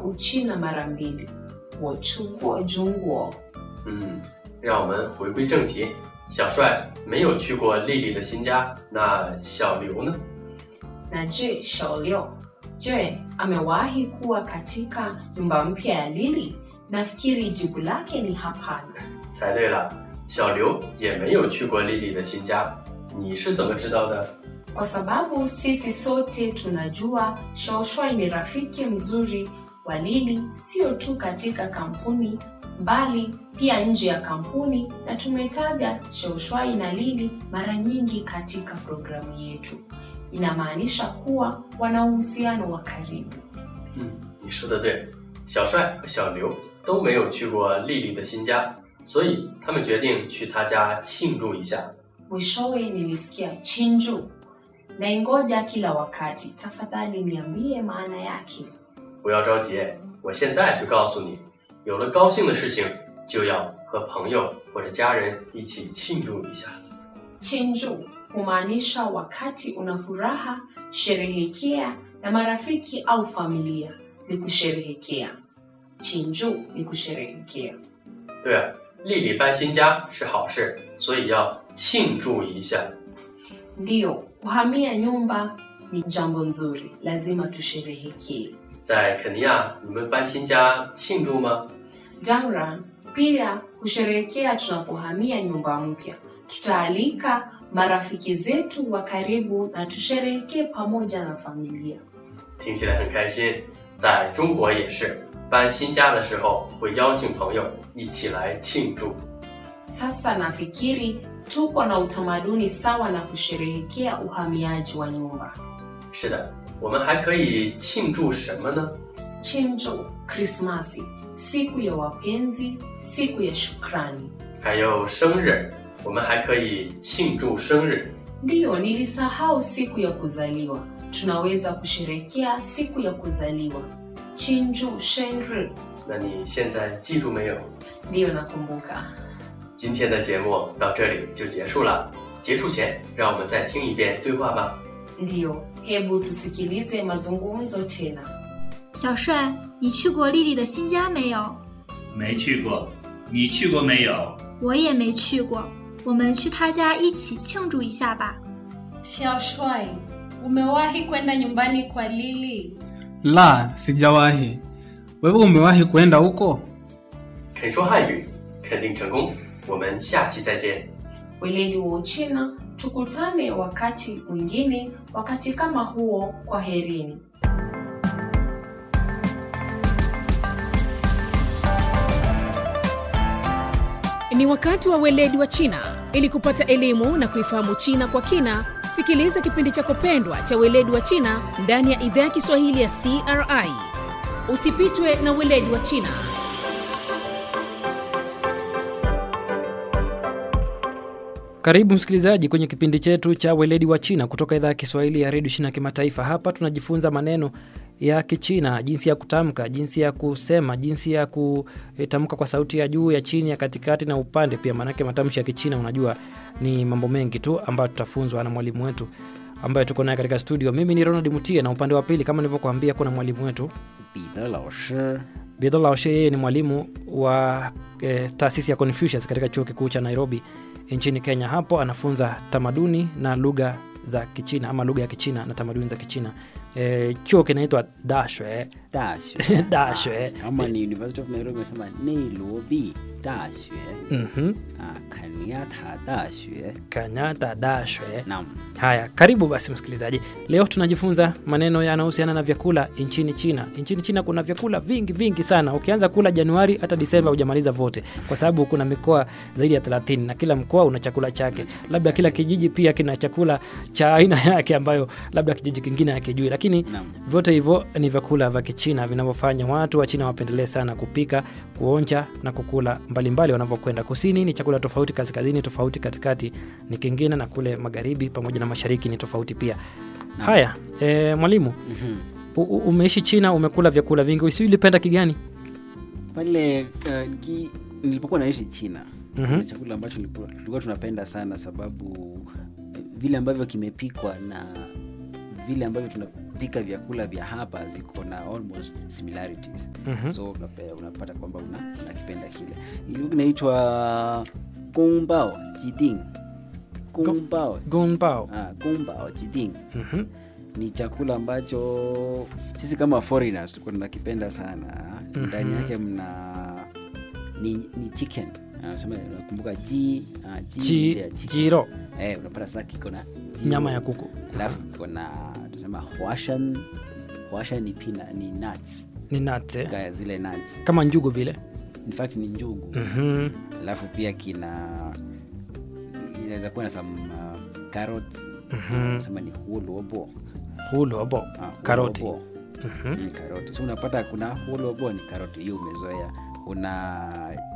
Uchina mara mbili. 我去过中国。 嗯，让我们回归正题。小帅没有去过丽丽的新家，那小刘呢？ Na je, Shaolio, je, amewahi kuwa katika nyumba mpya ya Lili? Nafikiri jibu lake ni hapana. 猜对了，小刘也没有去过丽丽的新家。你是怎么知道的？ Kwa sababu sisi sote tunajua Shaoshwai ni rafiki mzuri wa Lili, sio tu katika kampuni bali pia nje ya kampuni, na tumetaja Shaoshwai na Lili mara nyingi katika programu yetu. Inamaanisha kuwa wana uhusiano wa karibu. 嗯，你说的对，小帅和小刘都没有去过丽丽的新家，所以他们决定去她家庆祝一下。 Mwishowe nilisikia chinju, naingoja kila wakati. Tafadhali niambie maana yake. 不要着急，我现在就告诉你，有了高兴的事情，就要和朋友或者家人一起庆祝一下。 Chinju humaanisha wakati una furaha, sherehekea na marafiki au familia. Ni kusherehekea. Chinju ni kusherehekea. 对啊，丽丽搬新家是好事，所以要庆祝一下。 Ndiyo, kuhamia nyumba ni jambo nzuri, lazima tusherehekee. 在肯尼亚，你们搬新家庆祝吗？ Jamra, pia kusherehekea tunapohamia nyumba mpya. Tutaalika marafiki zetu wa karibu na tusherehekee pamoja na familia. 听起来很开心。在中国也是，搬新家的时候会邀请朋友一起来庆祝。 Sasa nafikiri tuko na utamaduni sawa na kusherehekea uhamiaji wa nyumba. 是的，我们还可以庆祝什么呢？ Chinjo, Krismasi, siku ya wapenzi, siku ya shukrani. 还有生日，我们还可以庆祝生日。 Ndiyo, nilisahau siku ya kuzaliwa. Tunaweza kusherehekea siku ya kuzaliwa. Chinju shenri. 那你现在记住没有？ Ndiyo, nakumbuka. 今天的节目到这里就结束了。结束前，让我们再听一遍对话吧。 Ndiyo, hebu tusikilize mazungumzo tena. 小帅，你去过丽丽的新家没有？ 没去过，你去过没有？ 我也没去过，我们去她家一起庆祝一下吧。 Xiaoshwai, umewahi kwenda nyumbani kwa Lili? La, sijawahi. Wewe umewahi kwenda huko? 肯说汉语，肯定成功。我们下期再见。 Weledi wa Uchina, tukutane wakati mwingine, wakati kama huo. Kwa herini. Ni wakati wa weledi wa China. Ili kupata elimu na kuifahamu China kwa kina, sikiliza kipindi chako pendwa cha weledi wa China ndani ya idhaa ya Kiswahili ya CRI. Usipitwe na weledi wa China. Karibu msikilizaji kwenye kipindi chetu cha weledi wa China kutoka idhaa ya Kiswahili ya redio China kimataifa. Hapa tunajifunza maneno ya Kichina, jinsi ya kutamka, jinsi ya kusema, jinsi ya kutamka kwa sauti ya juu, ya chini, ya katikati na upande pia. Maanake matamshi ya Kichina unajua ni mambo mengi tu ambayo tutafunzwa na mwalimu wetu ambaye tuko naye katika studio. Mimi ni Ronald Mutie na upande wa pili kama nilivyokuambia kuna mwalimu wetu 彼得老师， Bidho Laoshe. Yeye ni mwalimu wa eh, taasisi ya Confucius katika chuo kikuu cha Nairobi nchini Kenya. Hapo anafunza tamaduni na lugha za Kichina ama lugha ya Kichina na tamaduni za Kichina. Eh, chuo kinaitwa Dashue 大学大学 kama ni University of Nairobi nasema Nairobi 大学 Mhm. ah, Kenyatta 大学 Kenyatta Dashue. naam Haya, karibu basi msikilizaji. Leo tunajifunza maneno yanayohusiana na vyakula nchini China. Nchini China kuna vyakula vingi vingi sana. Ukianza kula Januari hata Disemba hujamaliza vote, kwa sababu kuna mikoa zaidi ya 30 na kila mkoa una chakula chake. Labda kila kijiji pia kina chakula cha aina yake ambayo labda kijiji kingine hakijui, lakini naam vyote hivyo ni vyakula vya Kichina vinavyofanya watu wa China wapendelee sana kupika, kuonja na kukula mbalimbali wanavyokwenda. Kusini ni chakula tofauti, kaskazini tofauti, katikati ni kingine, na kule magharibi pamoja na mashariki ni tofauti pia. Naam. Haya, e, mwalimu Mhm. u- u- umeishi China, umekula vyakula vingi, si ulipenda kigani? pale uh, ki, nilipokuwa naishi China Mhm. kuna chakula ambacho nilikuwa- tulikuwa tunapenda sana sababu eh, vile ambavyo kimepikwa na vile ambavyo tunapika vyakula vya hapa ziko na almost similarities Mhm. so unape- unapata kwamba una- unakipenda kile Hii inaitwa gongbao jiding gongbao gongbao ah, gongbao jiding Mhm. ni chakula ambacho sisi kama foreigners tulikuwa tunakipenda sana ndani Mhm. yake mna ni, ni chicken anasema unakumbuka ji ah, ji Ji- ile ya chicken. jiro eh, unapata sasa kiko na jiro. nyama ya kuku alafu kiko na tunasema huashan huashan ni pina ni nuts ni nate Kaya zile nuts kama njugu vile in fact ni njugu Mhm. alafu pia kina inaweza kuwa na some uh, carrot Mhm. sema ni hulobo hulobo Ah, karoti hulobo. Mhm. Mm, karoti so unapata kuna hulobo ni karoti hiyo umezoea kuna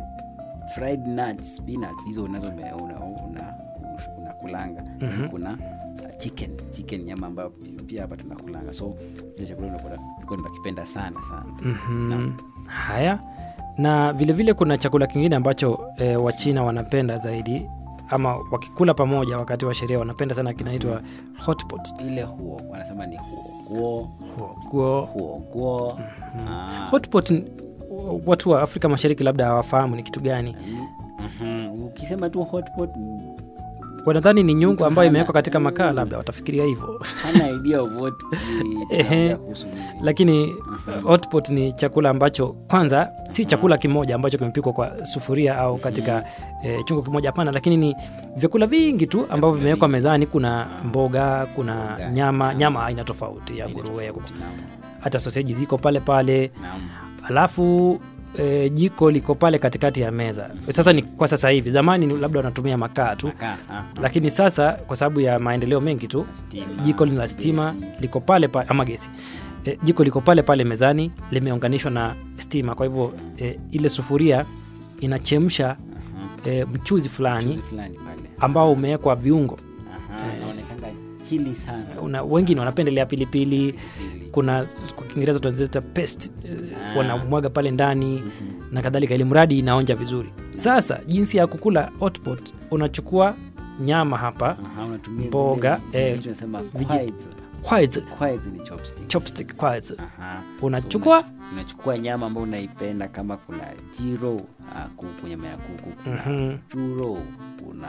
fried nuts peanuts hizo unazo ume- una, una, unakulanga Mhm. kuna uh, chicken chicken nyama ambayo pi- pia hapa tunakulanga so ile chakula unapata tulikuwa tunakipenda sana sana Mhm. haya na vilevile vile kuna chakula kingine ambacho e, wachina wanapenda zaidi ama wakikula pamoja wakati wa sherehe wanapenda sana kinaitwa hotpot ile huo wanasema ni huoguo Huoguo. huoguo Ah, hotpot ni- watu wa afrika mashariki labda hawafahamu ni kitu gani mhm. ukisema tu hotpot wanadhani ni nyungu ambayo Hana- imewekwa katika makaa labda watafikiria hivyo hana idea of what ni Ehe. tunaongea kuhusu nini. lakini Mhm. hotpot ni chakula ambacho kwanza si chakula kimoja ambacho kimepikwa kwa sufuria au katika e, chungu kimoja hapana lakini ni vyakula vingi tu ambavyo vimewekwa mezani kuna mboga kuna Mboga. nyama nyama aina tofauti ya Aina nguruwe tofauti, naam. hata soseji ziko pale pale Naam. alafu e, jiko liko pale katikati ya meza sasa ni kwa sasa hivi zamani ni labda wanatumia makaa tu Makaa, ah, lakini sasa kwa sababu ya maendeleo mengi tu stima, jiko lina stima gesi. liko pale pale ama gesi e, jiko liko pale pale mezani limeunganishwa na stima kwa hivyo e, ile sufuria inachemsha Aha. e, mchuzi fulani Mchuzi fulani pale ambao umewekwa viungo Aha, inaonekanga chili sana Una, wengine wanapendelea pilipili Pilipili. kuna kwa kiingereza tunaziita paste e, Ah. wanamwaga pale ndani na kadhalika ili mradi inaonja vizuri sasa jinsi ya kukula hotpot unachukua nyama hapa Aha, unatumia Mboga, zile eh, vitu tunasema viji- quads. kwanza Quads ni chopsticks. chopstick kwanza Aha. unachukua So, una- unachukua nyama ambayo unaipenda kama kuna jiro ah, kuku nyama ya kuku kuna Mhm. churo kuna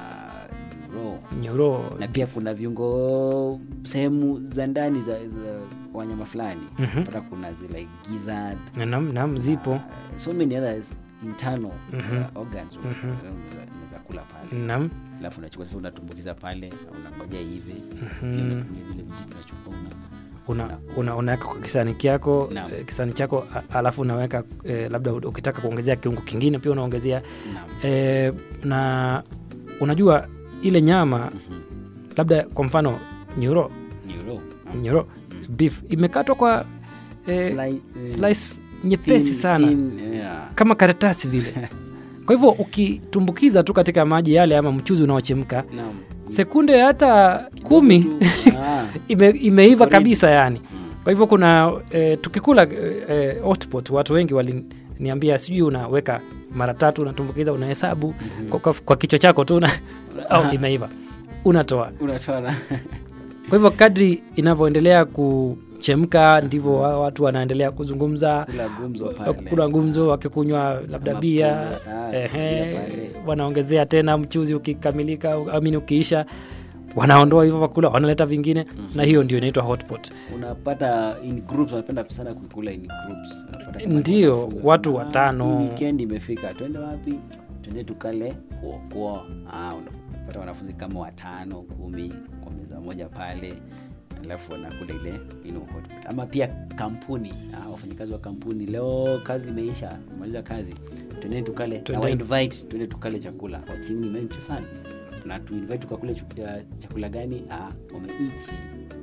nyuro nyoro na pia kuna viungo sehemu za ndani za, za wanyama fulani Mhm. pata kuna zile gizzard nam nam zipo uh, so many others internal Mhm. uh, organs Mhm. unaweza unaweza kula pale nam alafu unachukua sasa unatumbukiza pale unangoja hivi Mhm. Pia unatumia vile vijiti unachukua una una, una, unaweka kwa kisani kyako Naam. eh, kisani chako a- alafu unaweka eh, labda u- ukitaka kuongezea kiungo kingine pia unaongezea Naam. eh, na unajua ile nyama Mhm. labda kwa mfano nyuro Nyuro. nyuro beef imekatwa kwa eh, Sli- eh, slice nyepesi thin- sana thin, yeah. kama karatasi vile kwa hivyo ukitumbukiza tu katika maji yale ama mchuzi unaochemka Naam. sekunde hata kumi tu. Ah. ime, imeiva Iko ready. kabisa yani Mm. kwa hivyo kuna e, tukikula e, hotpot watu wengi waliniambia sijui unaweka mara tatu unatumbukiza unahesabu Mhm. kwa, kwa, kwa kichwa chako tu una- au imeiva unatoa unatoa na kwa hivyo kadri inavyoendelea kuchemka ndivyo wa- watu wanaendelea kuzungumza kula gumzo pale kula ngumzo wakikunywa labda Ama bia pombe, ah, ehe, bia pale. wanaongezea tena mchuzi ukikamilika amini ukiisha wanaondoa hivyo vakula wanaleta vingine na hiyo ndio inaitwa hotpot unapata in groups wanapenda sana kuikula in groups Unapata kama Ndio, wanafunzi watu wanasema, watano. "Ah, hii weekend imefika twende wapi twende tukale kuokoa ah, unapata wanafunzi kama watano kumi kwa meza moja pale alafu wanakula ile you know, hot pot. ama pia kampuni ah, wafanyakazi wa kampuni leo kazi imeisha kumaliza kazi twendeni tukale na Twendeni. wa invite twende tukale chakula wachini mchefani na tuinvite tukakule chu- ya chakula gani ah, wameichi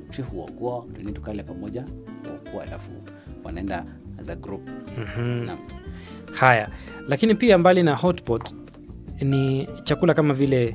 huokuo twende tukale pamoja huokuo alafu wanaenda as a group Mhm. Naam. haya lakini pia mbali na hotpot ni chakula kama vile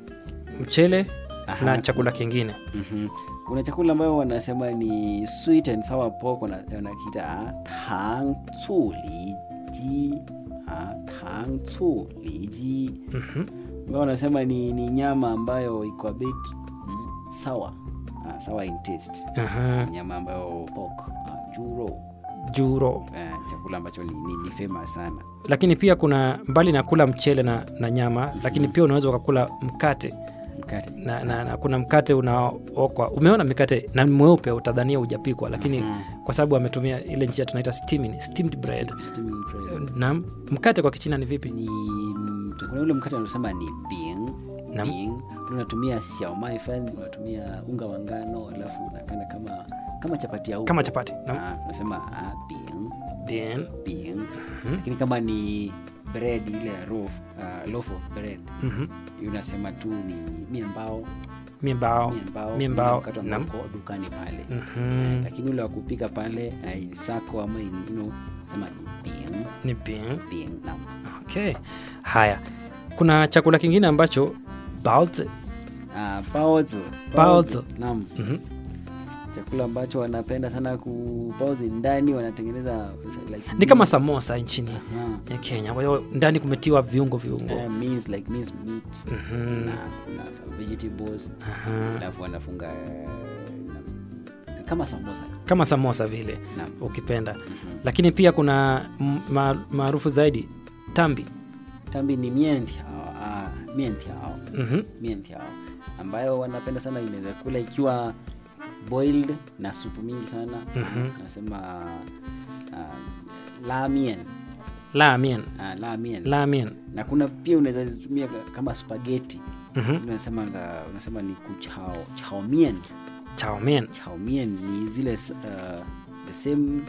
mchele Aha, na chakula kingine Mhm. kuna chakula ambayo wanasema ni sweet and sour pork wana- wanakiita ah, tang cu li ji ah, tang cu li ji Mhm. ambayo wanasema ni, ni nyama ambayo iko a bit mm, sour ah, uh, sour in taste Aha, nyama ambayo pork uh, juro juro uh, chakula ambacho ni, ni, ni famous sana lakini pia kuna mbali na kula mchele na, na nyama lakini pia unaweza ukakula mkate mkate na, na, na kuna mkate unaokwa umeona mikate na ni mweupe utadhania hujapikwa lakini Mhm. kwa sababu ametumia ile njia tunaita steaming, steamed bread Steam- steaming bread. na mkate kwa kichina ni vipi ni mm, kuna ule mkate unasema ni bing Naam. bing Ule unatumia xiaomai fan unatumia unga wa ngano alafu unakanda kama kama chapati ya huko. kama chapati Naam. Ah, unasema ah, bing Bien. bing lakini kama ni bread ile loaf, uh, loaf of bread Mhm. hiyo unasema tu ni miembao miembao miembao miembao mkate ambao Naam. uko dukani pale Mhm. lakini ule wa kupika pale uh, in sako ama in, you know, sema ni bing ni bien bing naam okay haya kuna chakula kingine ambacho baozi Ah, baozi. Baozi. Naam. Mhm. Chakula ambacho wanapenda sana ku baozi ndani wanatengeneza like ni kama samosa nchini Aha. ya kenya kwa hiyo ndani kumetiwa viungo viungo Eh, means like means meat Mhm. na kuna some vegetables Aha. alafu wanafunga eh, na- kama samosa kama samosa vile Naam. ukipenda lakini pia kuna m- ma- maarufu zaidi tambi tambi ni mientiao ah, mientiao Mhm. mientiao ambayo wanapenda sana inaweza kula ikiwa boiled na supu mingi sana Mhm. nasema uh, lamien lamien uh, lamien lamien na kuna pia unaweza zitumia ka- kama spaghetti Mhm. unasema unasema ni kuchao chaomien chaomien chaomien ni zile s- uh, the same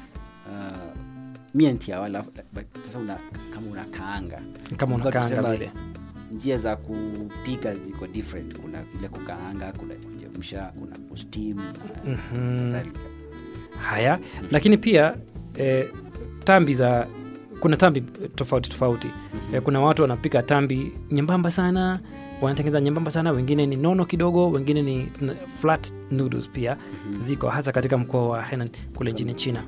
uh, mientia wala but sasa una, kama unakaanga kama Kwa unakaanga tusema vile njia za kupika ziko different kuna ile kukaanga kuna kuchemsha kuna kustim na Mhm. kadhalika haya lakini pia eh, tambi za kuna tambi tofauti tofauti eh, kuna watu wanapika tambi nyembamba sana wanatengeneza nyembamba sana wengine ni nono kidogo wengine ni n- flat noodles pia ziko hasa katika mkoa wa henan kule nchini china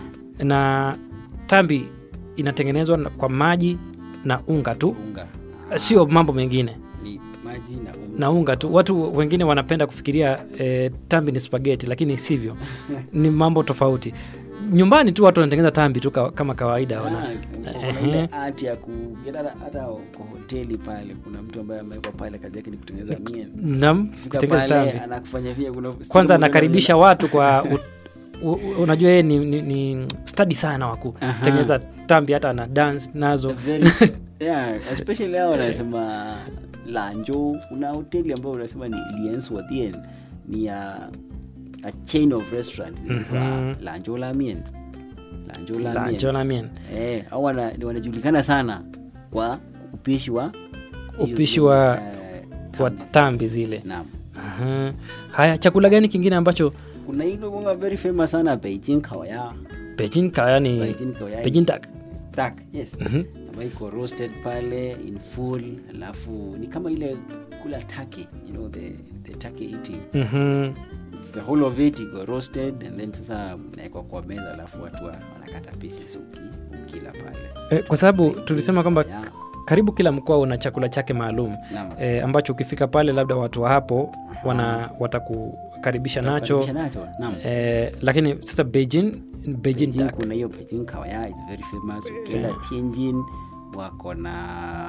na tambi inatengenezwa na- kwa maji na unga tu unga sio mambo mengine ni maji na unga na unga tu watu wengine wanapenda kufikiria eh, tambi ni spageti lakini sivyo ni mambo tofauti nyumbani tu watu wanatengeneza tambi tu ka, kama kawaida wana, Ah, kuna Ehe. ile art ya ku hata hata kwa hoteli pale kuna mtu ambaye amewekwa pale kazi yake ni kutengeneza mien nam Fika kutengeneza pale tambi anakufanya vile kuna kwanza anakaribisha watu kwa u, u, u, unajua yeye ni, ni, ni stadi sana wa kutengeneza tambi hata ana dance nazo very yeah especially hao wanasema lanjo kuna hoteli ambayo unasema ni liens wadien ni ya a chain of restaurant inaitwa Mhm. lanjo lamien lanjo la lamien jonamien eh au wana, ni wanajulikana sana kwa upishi wa Upishi wa- eh, kwa tambi. tambi zile Naam. Aha. haya chakula gani kingine ambacho kuna hilo bonga very famous sana Beijing kawaya Beijing kaya ni Beijing kawaya Beijing duck duck yes Mhm. ambayo iko roasted pale in full alafu ni kama ile kula turkey you know the, the turkey eating Mhm. it's the whole of it iko roasted and then sasa naekwa kwa meza alafu watu wa- wanakata pieces uki, ukila pale Eh, kwa sababu tulisema kwamba Yeah. karibu kila mkoa una chakula chake maalum Naam. e, ambacho ukifika pale labda watu wa hapo wana watakukaribisha nacho Karibisha nacho naam e, lakini sasa Beijing, Beijing Beijing duck. kuna hiyo Beijing kawaya is very famous ukienda Tianjin wako na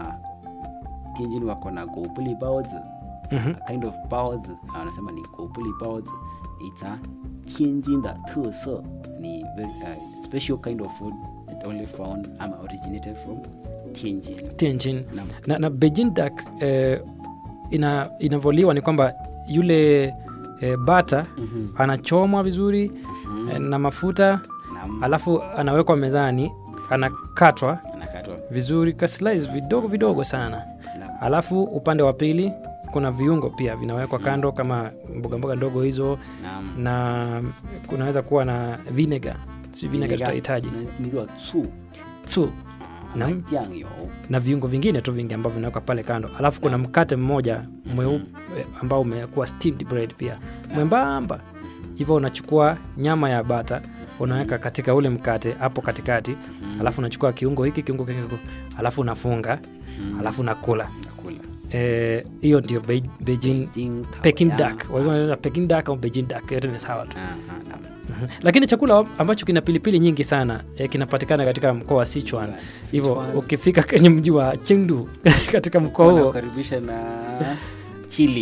Tianjin wako na gopuli baozi Mhm. a kind of baozi wanasema ni gopuli baozi it's a Tianjin da 特色 ni very uh, special kind of food that only found um, originated from Tianjin Tianjin. Naam. na, na Beijing duck eh, ina, inavoliwa ni kwamba yule eh, bata Mhm. anachomwa vizuri Mhm. eh, na mafuta Naam. alafu anawekwa mezani anakatwa anakatwa vizuri ka slice vidogo vidogo sana Naam. alafu upande wa pili kuna viungo pia vinawekwa kando kama mboga mboga ndogo hizo Naam. na kunaweza kuwa na vinegar si vinegar tutahitaji Na- inaitwa tsu tu ama Naam. jiangyo na viungo vingine tu vingi ambavyo vinawekwa pale kando alafu kuna mkate mmoja mweupe ambao umekuwa steamed bread pia mwembamba hivyo unachukua nyama ya bata unaweka katika ule mkate hapo katikati alafu unachukua kiungo hiki kiungo hiki kiungo, alafu unafunga alafu unakula nakula Eh, hiyo ndio Bei- Beijing Beijing kawa Peking yao. duck. Walikuwa wanaita Peking duck au Beijing duck, yote ni sawa tu. Ah, ah, naam. Mhm. Lakini chakula ambacho kina pilipili nyingi sana eh, kinapatikana katika mkoa wa Sichuan. Hivyo Sichuan. ukifika kwenye mji wa Chengdu katika mkoa huo Wanakukaribisha na chili